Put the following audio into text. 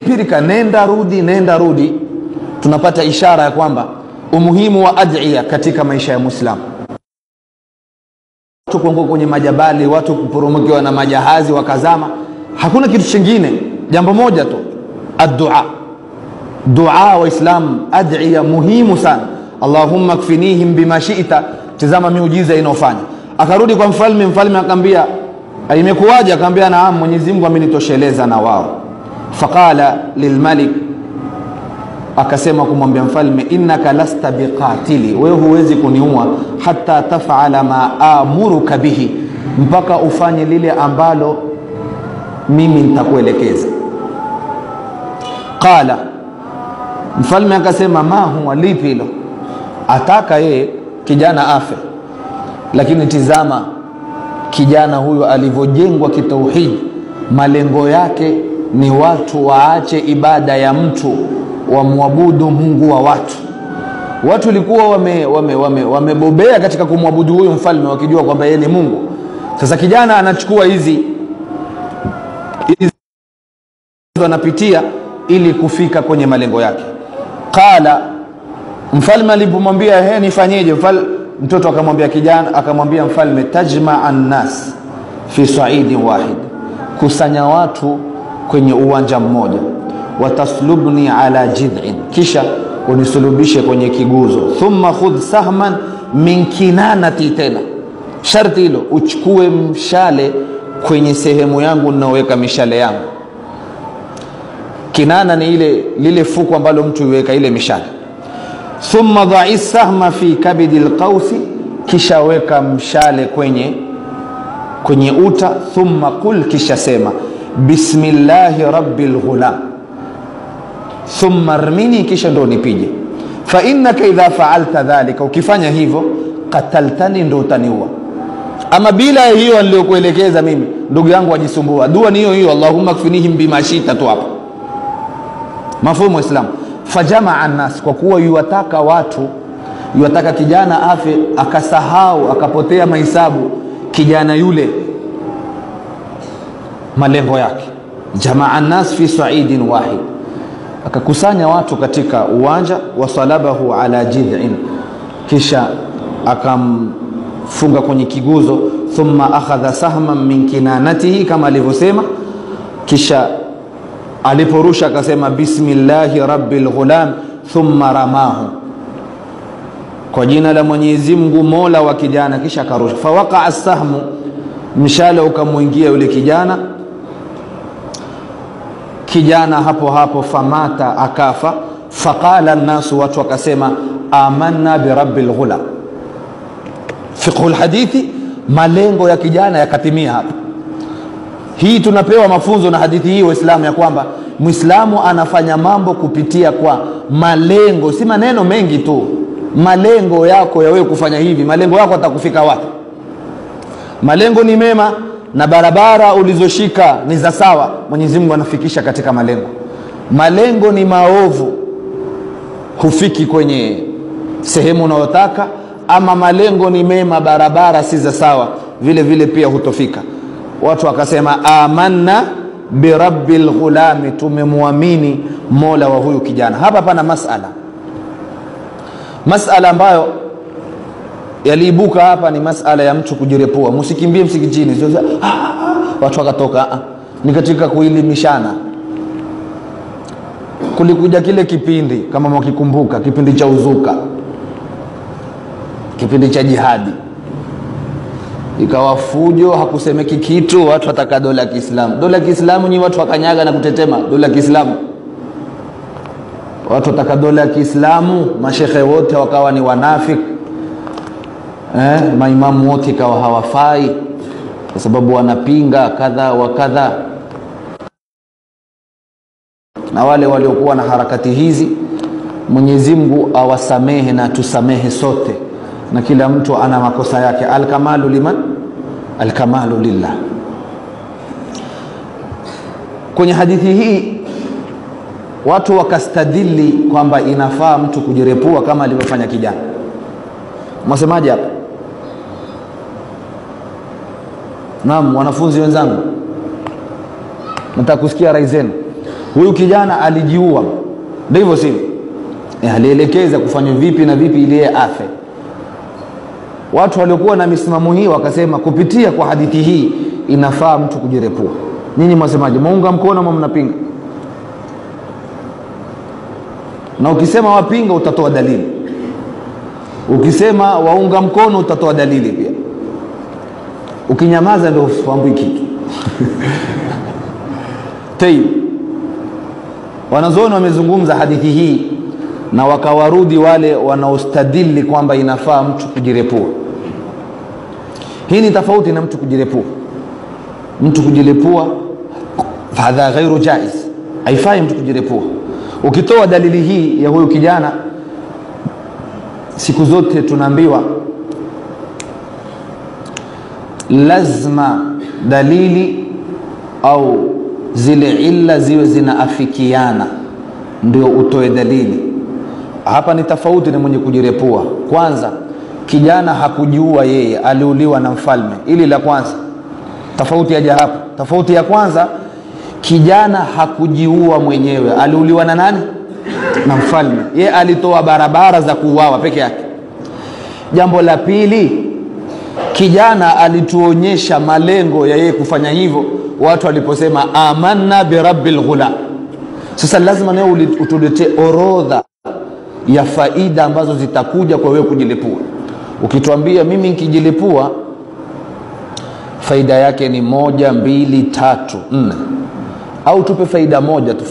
pirika nenda rudi nenda rudi tunapata ishara ya kwamba umuhimu wa adhiya katika maisha ya mwislamu watu kuanguka kwenye majabali watu kuporomokewa na majahazi wakazama hakuna kitu chingine jambo moja tu addua dua waislamu adhiya muhimu sana allahumma kfinihim bima shita tizama miujiza inayofanya akarudi kwa mfalme mfalme akaambia imekuwaje akaambia naam mwenyezi mungu amenitosheleza na wao faqala lilmalik akasema kumwambia mfalme innaka lasta biqatili wewe huwezi kuniua hata tafala ma amuruka bihi mpaka ufanye lile ambalo mimi nitakuelekeza qala mfalme akasema ma huwa lipi hilo ataka yeye kijana afe lakini tizama kijana huyo alivyojengwa kitauhidi malengo yake ni watu waache ibada ya mtu wamwabudu mungu wa watu watu walikuwa wamebobea wame, wame, wame katika kumwabudu huyu mfalme wakijua kwamba yeye ni mungu sasa kijana anachukua hizi hizi anapitia ili kufika kwenye malengo yake qala mfalme alipomwambia he nifanyeje Mfal, mtoto akamwambia kijana akamwambia mfalme tajmaa nnas fi saidin wahid kusanya watu kwenye uwanja mmoja wataslubni ala jidhin kisha unisulubishe kwenye kiguzo thumma khudh sahman min kinanati tena sharti hilo uchukue mshale kwenye sehemu yangu ninaoweka mishale yangu kinana ni ile lile fuku ambalo mtu iweka ile mishale thumma dhai sahma fi kabidi lqausi kisha weka mshale kwenye kwenye uta thumma qul kisha sema bismillahi rabbi lghulam thumma rmini kisha ndo nipige fainnaka idha faalta dhalika ukifanya hivyo kataltani ndo utaniua ama bila ya hiyo niliyokuelekeza mimi ndugu yangu wajisumbua dua ni hiyo hiyo allahumma kfinihim bima shita tu hapo mafumu islamu fajamaa nnas kwa kuwa yuwataka watu yuwataka kijana afe akasahau akapotea mahisabu kijana yule malengo yake jamaa nnas fi saidin wahid akakusanya watu katika uwanja wasalabahu ala jidhin kisha akamfunga kwenye kiguzo thumma akhadha sahman min kinanatihi kama alivyosema kisha aliporusha akasema bismillahi rabbi lghulam thumma ramahu kwa jina la mwenyezi mungu mola wa kijana kisha akarusha fawaqaa sahmu mshale ukamwingia yule kijana kijana hapo hapo famata akafa faqala nnasu watu wakasema amanna birabi lghulam fiqhu lhadithi malengo ya kijana yakatimia hapa hii tunapewa mafunzo na hadithi hii waislamu ya kwamba mwislamu anafanya mambo kupitia kwa malengo si maneno mengi tu malengo yako ya wewe kufanya hivi malengo yako atakufika wapi malengo ni mema na barabara ulizoshika ni za sawa mwenyezi mungu anafikisha katika malengo malengo ni maovu hufiki kwenye sehemu unayotaka ama malengo ni mema barabara si za sawa vile vile pia hutofika watu wakasema amanna birabi lghulami tumemwamini mola wa huyu kijana hapa pana masala masala ambayo yaliibuka hapa ni masala ya mtu kujirepua msikimbie msikitini Sio- sio, "Ah, ah, ah." watu wakatoka "Ah." ni katika kuelimishana kulikuja kile kipindi kama mwakikumbuka kipindi cha uzuka kipindi cha jihadi ikawa fujo hakusemeki kitu watu wataka dola ya kiislamu dola ya kiislamu nyi watu wakanyaga na kutetema dola ya kiislamu watu wataka dola ya kiislamu mashekhe wote wakawa ni wanafik eh, maimamu wote ikawa hawafai kwa sababu wanapinga kadha wa kadha na wale waliokuwa na harakati hizi mwenyezi mungu awasamehe na tusamehe sote na kila mtu ana makosa yake alkamalu liman alkamalu lillah kwenye hadithi hii watu wakastadili kwamba inafaa mtu kujirepua kama alivyofanya kijana mwasemaje hapa naam wanafunzi wenzangu nataka kusikia rai zenu huyu kijana alijiua ndio hivyo sivyo e, alielekeza kufanywa vipi na vipi ili yeye afe watu waliokuwa na misimamo hii wakasema kupitia kwa hadithi hii inafaa mtu kujirepua nyinyi mwasemaje muunga mkono ama mnapinga na ukisema wapinga utatoa dalili ukisema waunga mkono utatoa dalili pia ukinyamaza ndio ufaambui kitu tayib wanazuoni wamezungumza hadithi hii na wakawarudi wale wanaostadili kwamba inafaa mtu kujirepua hii ni tofauti na mtu kujirepua mtu kujirepua hadha ghairu jaiz haifai mtu kujirepua ukitoa dalili hii ya huyu kijana siku zote tunaambiwa lazima dalili au zile illa ziwe zinaafikiana ndio utoe dalili hapa ni tofauti na mwenye kujirepua kwanza kijana hakujiua yeye aliuliwa na mfalme ili la kwanza tofauti yaja hapa tofauti ya kwanza kijana hakujiua mwenyewe aliuliwa na nani na mfalme ye alitoa barabara za kuuawa peke yake jambo la pili kijana alituonyesha malengo ya yeye kufanya hivyo watu waliposema amanna birabbil ghulam sasa lazima nawe utuletee orodha ya faida ambazo zitakuja kwa wewe kujilipua ukituambia mimi nikijilipua faida yake ni moja mbili tatu nne au tupe faida moja tu